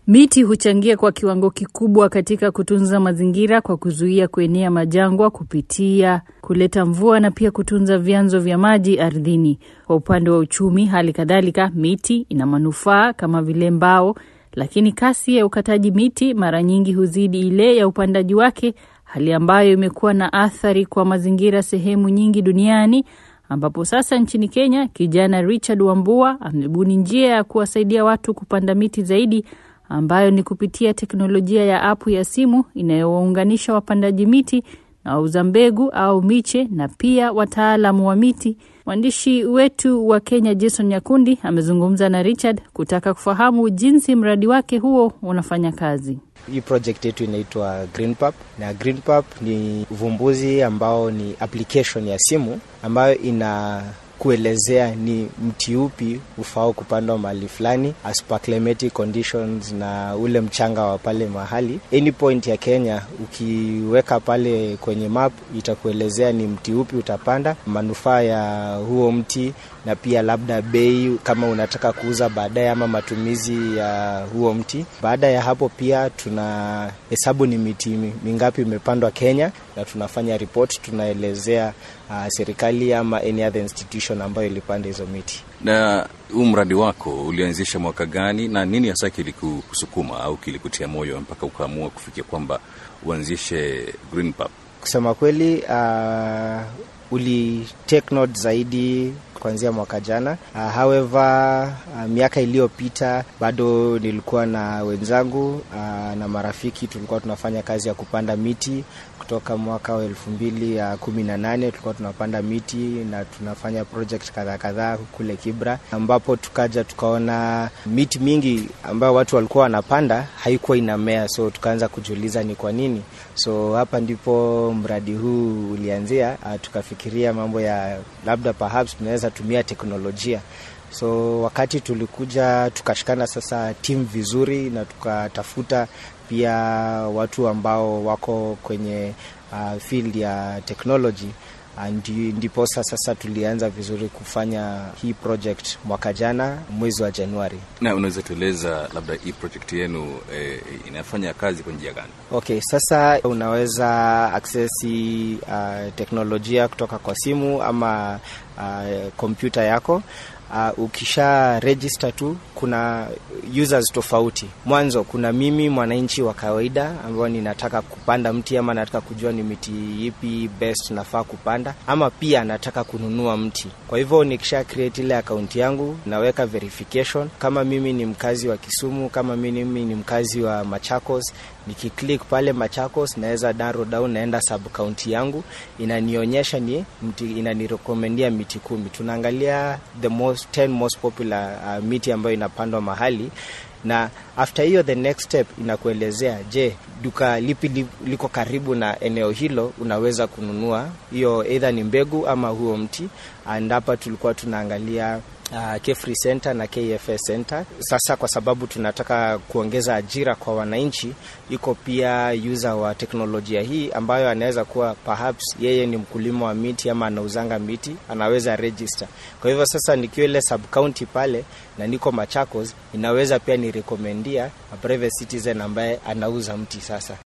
Miti huchangia kwa kiwango kikubwa katika kutunza mazingira kwa kuzuia kuenea majangwa kupitia kuleta mvua na pia kutunza vyanzo vya maji ardhini. Kwa upande wa uchumi, hali kadhalika, miti ina manufaa kama vile mbao, lakini kasi ya ukataji miti mara nyingi huzidi ile ya upandaji wake, hali ambayo imekuwa na athari kwa mazingira sehemu nyingi duniani ambapo sasa nchini Kenya kijana Richard Wambua amebuni njia ya kuwasaidia watu kupanda miti zaidi ambayo ni kupitia teknolojia ya apu ya simu inayowaunganisha wapandaji miti na wauza mbegu au miche na pia wataalamu wa miti. Mwandishi wetu wa Kenya Jason Nyakundi amezungumza na Richard kutaka kufahamu jinsi mradi wake huo unafanya kazi. Hii project yetu inaitwa GreenPap na GreenPap ni uvumbuzi ambao ni application ya simu ambayo ina kuelezea ni mti upi ufao kupandwa mahali fulani as per climatic conditions na ule mchanga wa pale mahali. Any point ya Kenya ukiweka pale kwenye map itakuelezea ni mti upi utapanda, manufaa ya huo mti na pia labda bei kama unataka kuuza baadaye ama matumizi ya huo mti. Baada ya hapo pia tuna hesabu ni miti mingapi imepandwa Kenya na tunafanya report, tunaelezea uh, serikali ama any other institution ambayo ilipanda hizo miti. Na huu mradi wako ulianzisha mwaka gani na nini hasa kilikusukuma au kilikutia moyo mpaka ukaamua kufikia kwamba uanzishe GreenPap? Kusema kweli, uh, uli take note zaidi kuanzia mwaka jana. Uh, however uh, miaka iliyopita bado nilikuwa na wenzangu uh, na marafiki tulikuwa tunafanya kazi ya kupanda miti kutoka mwaka wa elfu mbili ya kumi na nane tulikuwa tunapanda miti na tunafanya project kadhaa kadhaa kule Kibra, ambapo tukaja tukaona miti mingi ambayo watu walikuwa wanapanda haikuwa inamea, so tukaanza kujiuliza ni kwa nini. So hapa ndipo mradi huu ulianzia. Uh, tukafikiria mambo ya labda perhaps tunaweza tumia teknolojia so wakati tulikuja tukashikana sasa timu vizuri na tukatafuta pia watu ambao wako kwenye uh, field ya technology ndiposa sasa tulianza vizuri kufanya hii project mwaka jana mwezi wa Januari. Na unaweza tueleza labda hii project yenu eh, inafanya kazi kwa njia gani? Okay, sasa unaweza aksesi uh, teknolojia kutoka kwa simu ama kompyuta uh, yako Uh, ukisha register tu kuna users tofauti. Mwanzo kuna mimi mwananchi wa kawaida ambao ninataka kupanda mti ama nataka kujua ni miti ipi best nafaa kupanda, ama pia nataka kununua mti. Kwa hivyo nikisha create ile account yangu naweka verification kama mimi ni mkazi wa Kisumu, kama mimi ni mkazi wa Machakos nikiklik pale Machakos naweza narrow down, naenda sub county yangu inanionyesha ni mti, inanirekomendia miti kumi. Tunaangalia the most 10 most popular uh, miti ambayo inapandwa mahali na after hiyo the next step inakuelezea, je, duka lipi liko karibu na eneo hilo, unaweza kununua hiyo either ni mbegu ama huo mti. And hapa tulikuwa tunaangalia Uh, Kefri Center na KFS Center. Sasa kwa sababu tunataka kuongeza ajira kwa wananchi, iko pia user wa teknolojia hii ambayo anaweza kuwa perhaps yeye ni mkulima wa miti ama anauzanga miti, anaweza register. Kwa hivyo sasa nikiwa ile sub county pale na niko Machakos, inaweza pia ni recomendia a private citizen ambaye anauza mti sasa